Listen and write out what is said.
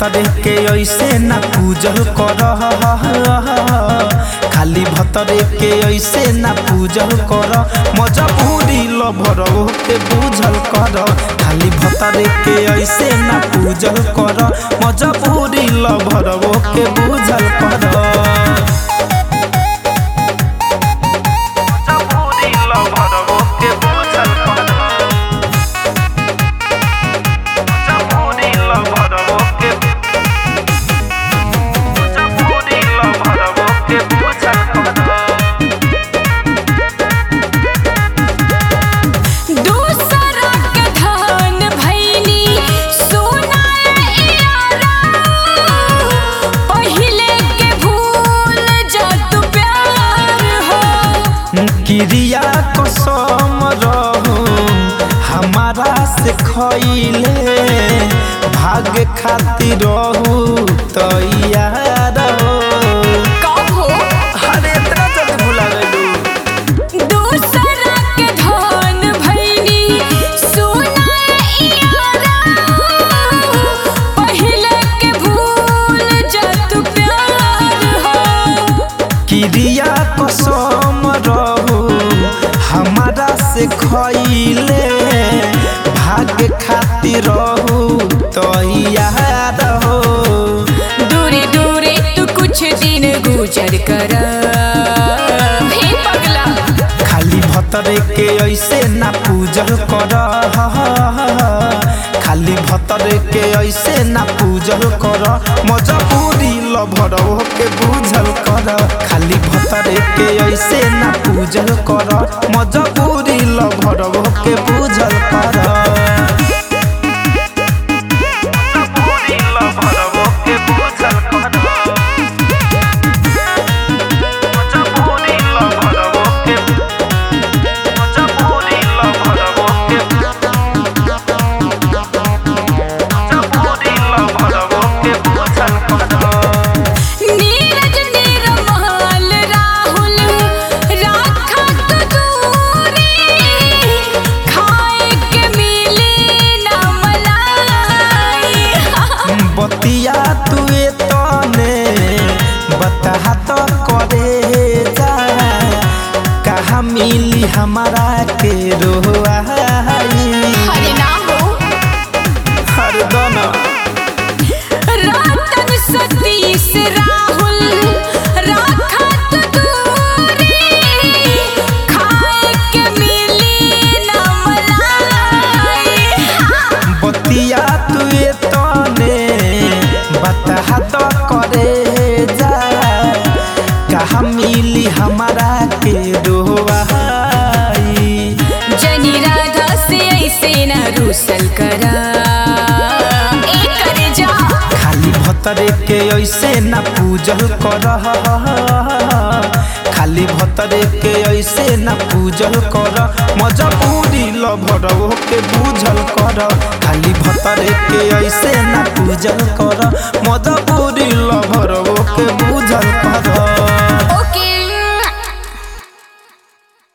भतरे के ऐसे ना पूजल कर खाली भतरे के ऐसे ना पूजल कर मजबूरी लभर के बुझल कर खाली भतरे के ऐसे ना पूजल कर मजबूरी लभर के बुझल कर मजबूरी लभर के बुझल कर मजबूरी लभर के मजबूरी लभर के बुझल कर दूसरा के धन भैनी सोना यारा पहिले के भूल जा तू प्यार हो क्रिया कसम रहू हमारा से खैले भाग खातिर रहू तैयार हो कहो अरे इतना जल्दी भुला गइलू दूसरा के धन भैनी सोना यारा पहिले के भूल जा तू प्यार हो क्रिया कसम रहू हमारा से खैले भाग खातिर रहू तैयार हो दूरे दूरे तू कुछ दिन गुजर कर हे पगला खाली भतरे के ऐसे ना पूजल कर खाली भतरे के ऐसे ना पूजल कर मजबूरी लभर के बुझल कर खाली भतरे के ऐसे ना पूजल कर मजबूरी लभर के बुझल कर मजबूरी लभर के बुझल कर मजबूरी लभर के मजबूरी लभर के मजबूरी लभर के बुझल कर नीरज निर्मल राहुल राखा तू दूरी खाए के मिली न मलाई बतिया तुए तने बता तो करे जा कहा मिली हमारा के रोआई हरे ना हो हर दना रतन सतीश राहुल राखा तू दूरी खाए के मिली न मलाई बतिया तुए तने बता तो करे जा कहा मिली हमारा के रोआई जनी राधा से ऐसे न रूसल करा ए करे जा खाली भतरे के ऐसे ना पूजल कर खाली भतरे के ऐसे ना पूजल कर मजबूरी लभर के बुझल कर खाली भतरे के ऐसे ना पूजल कर मजबूरी